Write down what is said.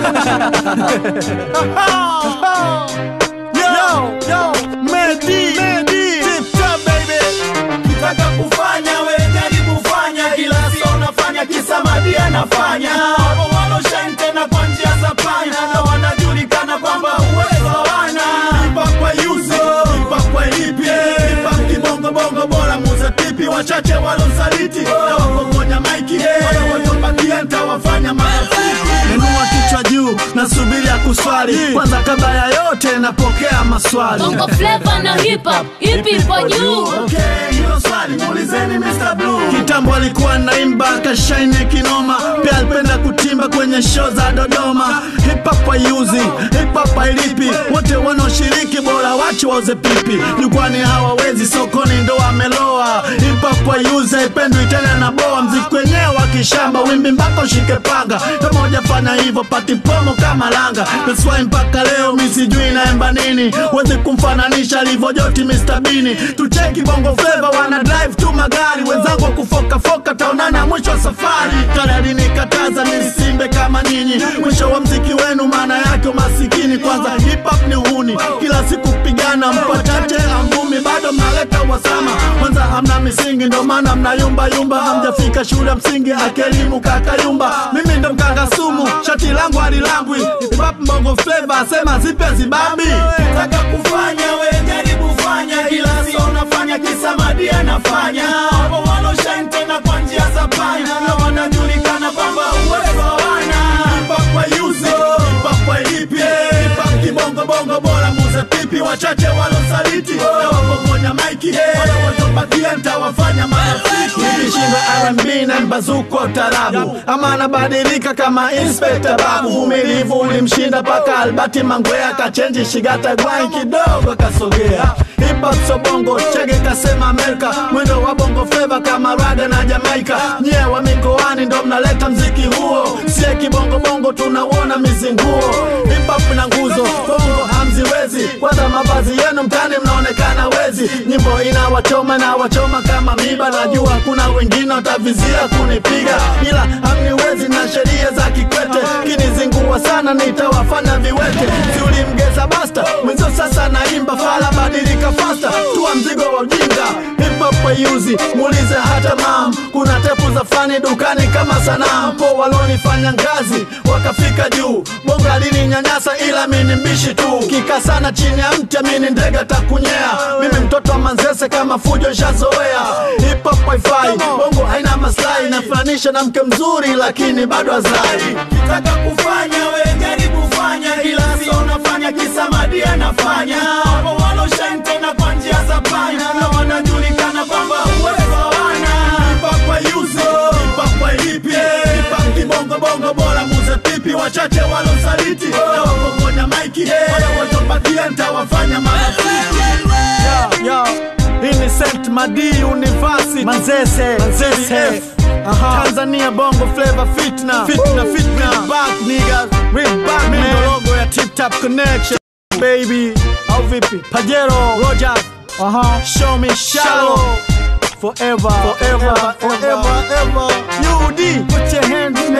Yo, yo, Medi, Medi, Tip Top baby. Kitaka kufanya we jaribu fanya, kila sio unafanya kisa Madi anafanya. Wapo waloshine tena kwa njia za panya na wanajulikana kwamba uwezo hawana. Hip hop kwa yuzi, hip hop kwa ipi, hip hop kibongo bongo bora muze pipi, wachache walonsaliti na wapokonya maiki, wale watobakia nitawafanya marafiki. Inua kichwa juu, nasubiri ya kuswali. Kwanza kabla ya yote, napokea maswali. Bongo Flava na hip hop, ipi ipo juu? Okay, hilo swali muulizeni Mr. Blue. Kitambo alikuwa naimba kashaine kinoma, pia alipenda kutimba kwenye show za Dodoma. Hip hop hayuzi, hip hop hailipi, wote wanaoshiriki bora wache wauze pipi. Jukwani hawawezi, sokoni ndo wameloa. Hip hop hayuzi, haipendwi tena na boa. Mziki wenyewe wa kishamba, wimbi mpaka ushike panga. Kama hujafanya hivyo, pati promo kama langa. That's why mpaka leo mi sijui naemba nini, wezi kumfananisha alivyojoti Mr. Bini. Tucheki bongo flava, wana drive tu magari, wenzangu wa kufokafoka, taonana mwisho wa safari. Kale alinikataza nisimbe kama nyinyi, mwisho wa mziki wenu maana yake umasikini. Kwanza hip hop ni uhuni, kila siku kupigana, mpachache angumi, bado mnaleta wasama. Kwanza hamna misingi, ndo maana mnayumba yumba, hamjafika shule ya msingi, akelimu kakayumba. Mimi ndo mkanga sumu, shati langu halilambwi. Hip hop bongo flava, sema zipe zibabi. Taka kufanya we jaribu fanya, kila sio unafanya kisa Madi anafanya. Wapo waloshine tena kwa njia za panya na wanajulikana kwamba uwezo hawana. Hip hop kwa yuzi, hip hop kwa ipi, hip hop kibongo bongo bora muze pipi, wachache walosaliti na wapokonya maiki, wale watobakia nitawafanya marafiki. Nikishinda R&B na mbazuko tarabu ama anabadilika kama Inspector Babu. Uvumilivu ulimshinda paka Albert Mangwea kachenji shigata gwai kidogo kasogea. Hip hop so bongo chege kasema Amerika, mwendo wa bongo flava kama raga na Jamaika. Nyie wa mikoani ndo mnaleta mziki huo, sie kibongo bongo tunauona mizinguo. Hip hop na nguzo bongo hamziwezi, kwanza mavazi yenu mtani mnaonekana wezi. Nyimbo inawachoma na wachoma kama miba, najua kuna wengine watavizia kunipiga, ila hamniwezi na sheria za Kikwete. Kinizingua sana nitawafanya viwete. Si ulimgeza basta mwenzio, sasa naimba fala, badilika fasta, tua mzigo wa ujinga. Hip hop hayuzi, muulize hata mam. Kuna tepu za fani dukani kama sanamu, po walonifanya ngazi wakafika juu. Bongo alininyanyasa ila mini mbishi tu, kika sana chini ya mti amini ndege takunyea. Mimi mtoto wa Manzese kama fujo nshazoea. Hip hop haifai, bongo haina maslahi, nafananisha na mke mzuri lakini bado hazai. Kitaka kufanya we jaribu fanya, kila sio unafanya kisa Madi anafanya. Wapo waloshine tena kwa njia za panya na wanajulikana kwamba uwezo hawana. Hip hop kwa yuzi, hip hop kwa ipi, hip hop kibongo bongo bora muze pipi, wachache walosaliti na wapokonya maiki, wale watobakia nitawafanya marafiki. Yo, yo, hii ni St. Madi University Manzese, Manzese. Aha. Tanzania Bongo Flavor Fitna Fitna Fitna We back niggas We back man Ndo logo ya Tip Top Connection Baby Au vipi Pajero Rogers Aha Show me shallow Forever Forever Forever Forever UD Put your hands